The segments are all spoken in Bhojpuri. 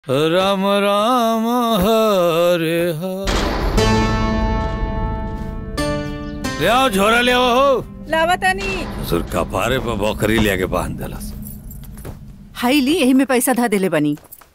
राम राम हरे हरे ले आओ झोरा ले आओ हो लावतानी ससुर कपारे पर बकरी लेके बांध देलस हाई ली यही में पैसा धा देले बनी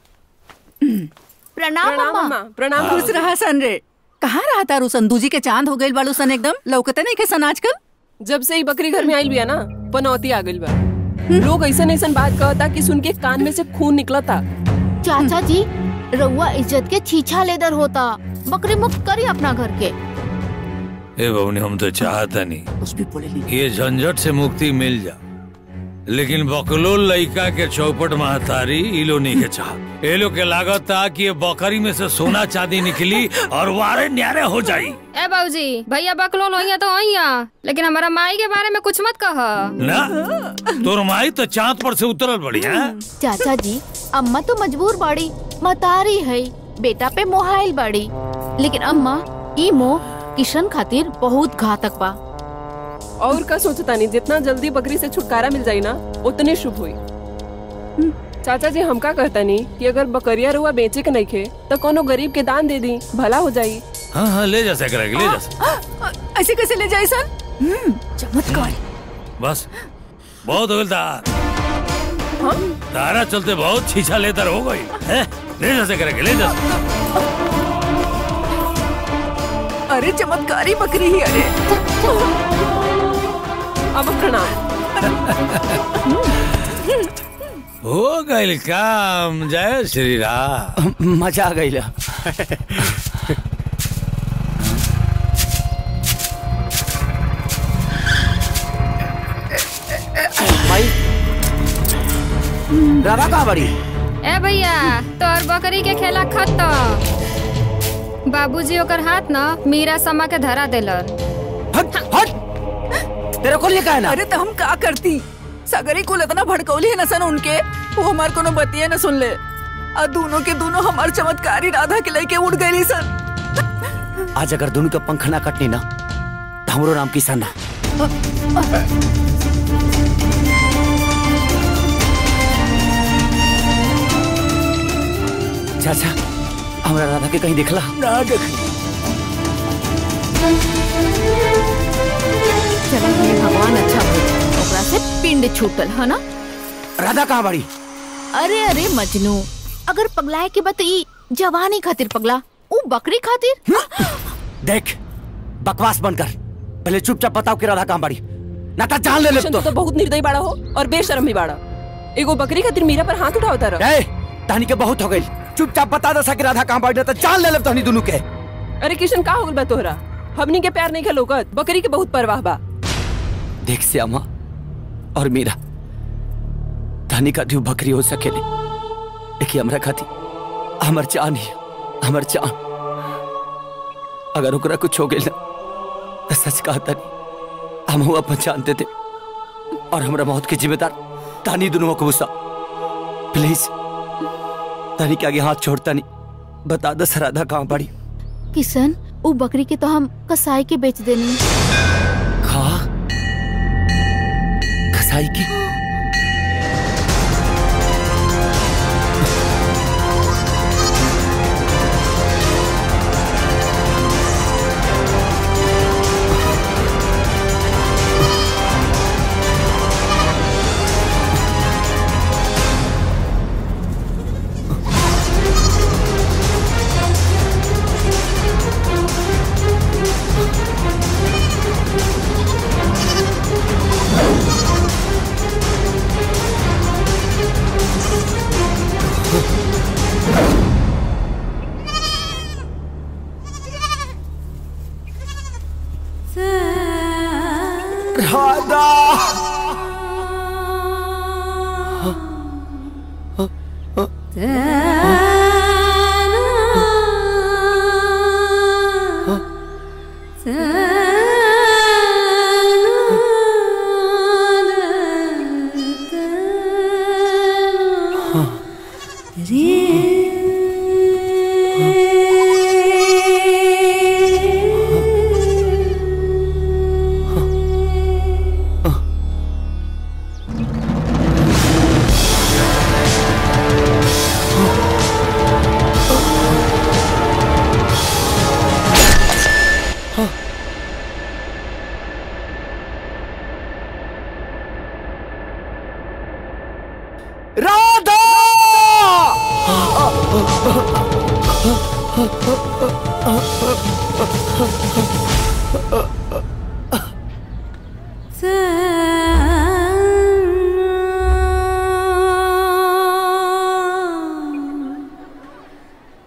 प्रणाम प्रणाम अम्मा अम्मा प्रणाम खुश रहा सन रे कहाँ रहा तारू सन दूजी के चांद हो गइल बालू सन एकदम लौकते नहीं के सन आजकल जब से ही बकरी घर में आइल बिया ना पनौती आ गइल बा लोग ऐसा ऐसा बात कहता कि सुन के कान में से खून निकलता चाचा जी रउआ इज्जत के छीछा लेदर होता बकरी मुक्त करी अपना घर के ए बबनी हम तो चाहता नहीं कुछ भी बोले नहीं ये झंझट से मुक्ति मिल जा लेकिन बकलोल लइका के चौपट महतारी इलो नहीं के चाह ए लोग के लागत था कि ये बकरी में से सोना चांदी निकली और वारे न्यारे हो जाई ए बाबूजी भैया बकलोल होइया तो होइया लेकिन हमारा माई के बारे में कुछ मत कह ना तोर माई तो चांद पर से उतरल बड़ी है चाचा जी अम्मा तो मजबूर बाड़ी मतारी है बेटा पे मोहाइल बाड़ी लेकिन अम्मा ई मोह किशन खातिर बहुत घातक बा और का सोचता नहीं जितना जल्दी बकरी से छुटकारा मिल जाई ना उतने शुभ हुई चाचा जी हमका कहता नहीं कि अगर बकरिया रुआ बेचे के नहीं खे तो कोनो गरीब के दान दे दी भला हो जाई हाँ हाँ ले जा सकरा ले जा सक- ऐसे कैसे ले जाए सन हम्म, चमत्कार बस बहुत हो गया था तारा चलते बहुत छीछा लेतर हो गई है ले जा सकरा ले जा अरे चमत्कारी बकरी ही अरे अब प्रणाम हो गई काम जय श्री राम मजा आ गई भाई राधा कहाँ बड़ी ए भैया तोर बकरी के खेला खत्म बाबूजी ओकर हाथ न मीरा समा के धरा देलन हट हट तेरे को लिए का है ना अरे तो हम का करती सगरी को इतना भड़कौली है न सन उनके वो हमार कोनो बतिया न सुन ले और दोनों के दोनों हमार चमत्कारी राधा के लेके उड़ गई सन आज अगर दोनों के पंख ना कटनी ना तो हमरो नाम किसान ना चाचा हमरा राधा के कहीं देखला ना देख चलो हे भगवान अच्छा हो ओकरा से पिंड छूटल है ना राधा कहाँ बड़ी अरे अरे मजनू अगर पगलाए के बत ई जवानी खातिर पगला ऊ बकरी खातिर देख बकवास बंद कर पहले चुपचाप बताओ कि राधा कहाँ बड़ी ना तो जान ले ले किशन, तो तू तो बहुत निर्दयी बाड़ा हो और बेशरम भी बाड़ा एगो बकरी खातिर मीरा पर हाथ उठाओ तारा ए तहनी के बहुत हो गई चुपचाप बता दसा कि राधा कहाँ बड़ी ना तो जान ले ले तहनी दोनों के अरे किशन का हो गइल बा तोहरा हमनी के प्यार नहीं खेलोगत बकरी के बहुत परवाह बा देख श्यामा और मीरा धनी का ध्यू बकरी हो सकेले देखिए हमरा खाती हमर जान ही हमर जान अगर ओकरा कुछ हो गइल ना तो सच कहता नहीं हम हुआ अपन जानते थे और हमरा मौत के जिम्मेदार तानी दोनों को गुस्सा प्लीज तानी के आगे हाथ छोड़ता नहीं बता दस राधा कहाँ पड़ी किशन ऊ बकरी के तो हम कसाई के बेच देनी खा कसाई की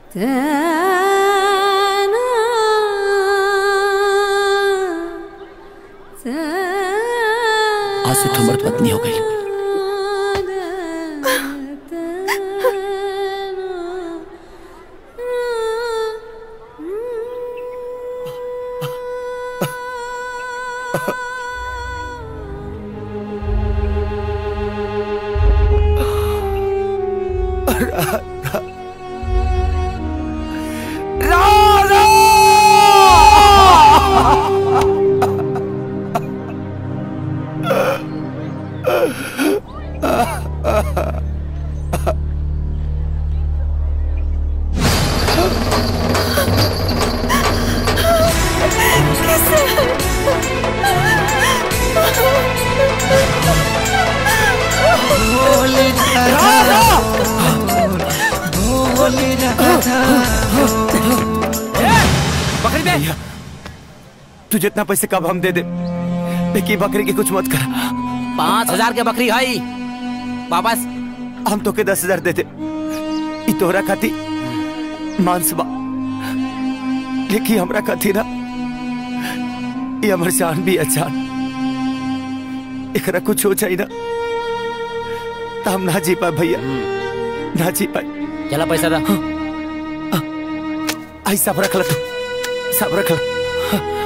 आज से तुम मर्द पत्नी हो गई बकरी दे तू जितना पैसे कब हम दे दे लेकिन बकरी की कुछ मत कर पाँच हजार के बकरी है वापस हम तो के दस हजार देते ई तोहरा खाती मांस बा लेकिन हमरा खाती ना ये हमर जान भी अचान एकरा कुछ हो जाए ना तो हम ना जी पाए भैया ना जी पाए चला पैसा दा आई सब रख ला तू सब रख ला